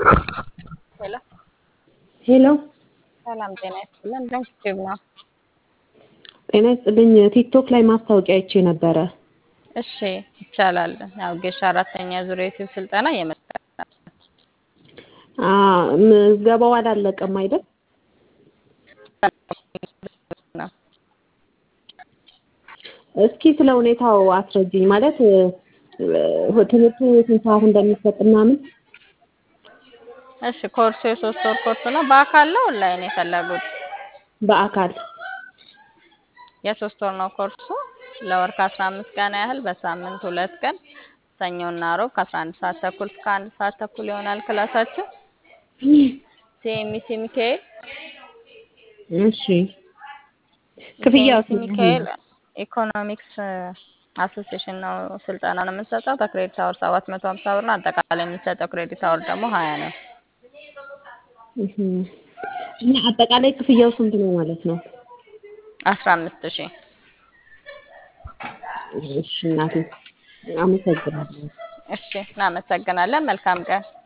ሄሎ ሄሎ ሰላም ጤና ይስጥልን። ድንቅ ዩቲዩብ ነው። ጤና ይስጥልኝ። ቲክቶክ ላይ ማስታወቂያ አይቼ ነበረ። እሺ ይቻላል። ያው ጌሻ አራተኛ ዙር የዩቲዩብ ስልጠና እየመጣ አ ምዝገባው አላለቀም አይደል? ነው። እስኪ ስለ ሁኔታው አስረጅኝ። ማለት እ፣ ትምህርቱ ስንት ሰዓት እንደሚሰጥ ምናምን። እሺ ኮርሱ የሶስት ወር ኮርስ ነው። በአካል ነው ኦንላይን የፈለጉት? በአካል የሶስት ወር ነው ኮርሱ። ለወር ከአስራ አምስት ቀን ያህል በሳምንት ሁለት ቀን ሰኞና ሮብ ከአስራ አንድ ሰዓት ተኩል እስከ አንድ ሰዓት ተኩል ይሆናል ክላሳችን። ሲኤምሲ ሚካኤል እሺ። ክፍያው ሲኤምሲ ሚካኤል ኢኮኖሚክስ አሶሲዬሽን ነው ስልጠና ነው የምንሰጠው። በክሬዲት አወር ሰባት መቶ ሀምሳ ብር ነው። አጠቃላይ የምንሰጠው ክሬዲት አወር ደግሞ ሀያ ነው። እህ፣ እና አጠቃላይ ክፍያው ስንት ነው ማለት ነው? አስራ አምስት ሺህ እሺ እናቴ አመሰግናለሁ። እሺ እናመሰግናለን። መልካም ቀን